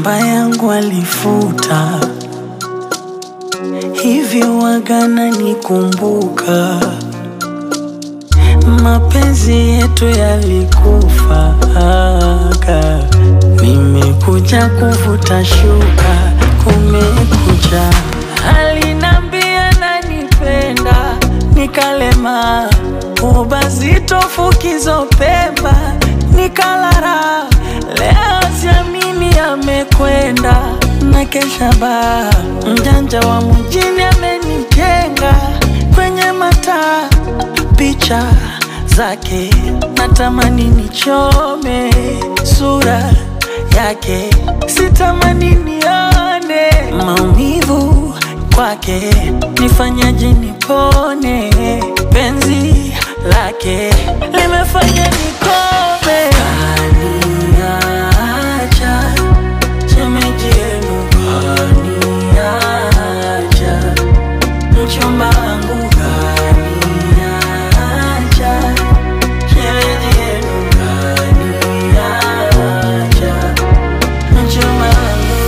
namba yangu alifuta, hivyo wagana nikumbuka. Mapenzi yetu yalikufa, nimekuja kuvuta shuka, kumekucha. Alinambia nanipenda, nikalema ubazito fukizo pemba, nikalara. Leo siamini amekwenda na kesha baa, mjanja wa mjini amenijenga kwenye mataa picha zake natamani nichome sura yake, sitamani nione maumivu kwake, nifanyaje nipone? Penzi lake limefanya nikome, kaniacha shemeji yenu, kaniacha mchumba wangu kaniacha, shemeji yenu kaniacha, mchumba wangu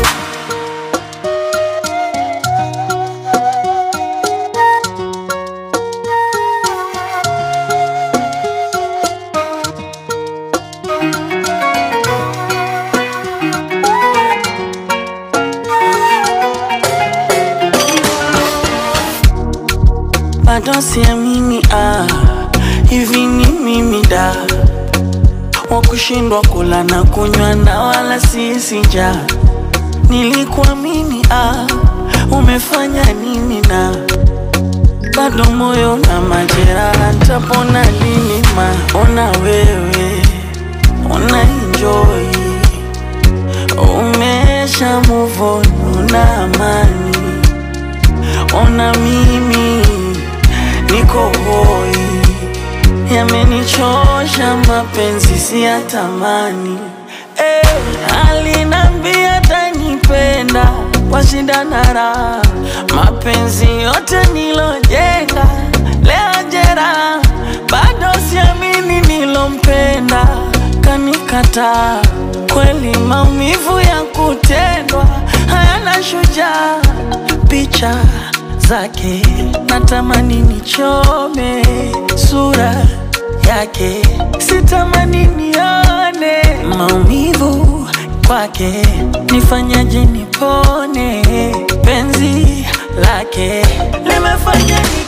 bado siamini, ah, hivi ni mimi da wa kushindwa kula na kunywa na wala sisi ja nilikuamini, ah, umefanya nini na bado moyo na majeraha, ntapona lini? Ma ona wewe una enjoy, umesha move on, una amani ona mimi niko hoi, yamenichosha mapenzi siyatamani. Eh, alinambia tanipenda kwa shida na raha, mapenzi yote nilojenga leo jera, bado siamini nilompenda kanikataa. Kweli maumivu ya kutendwa hayana shujaa picha zake natamani nichome sura yake, sitamani nione maumivu kwake, nifanyaje nipone? Penzi lake limefanya ni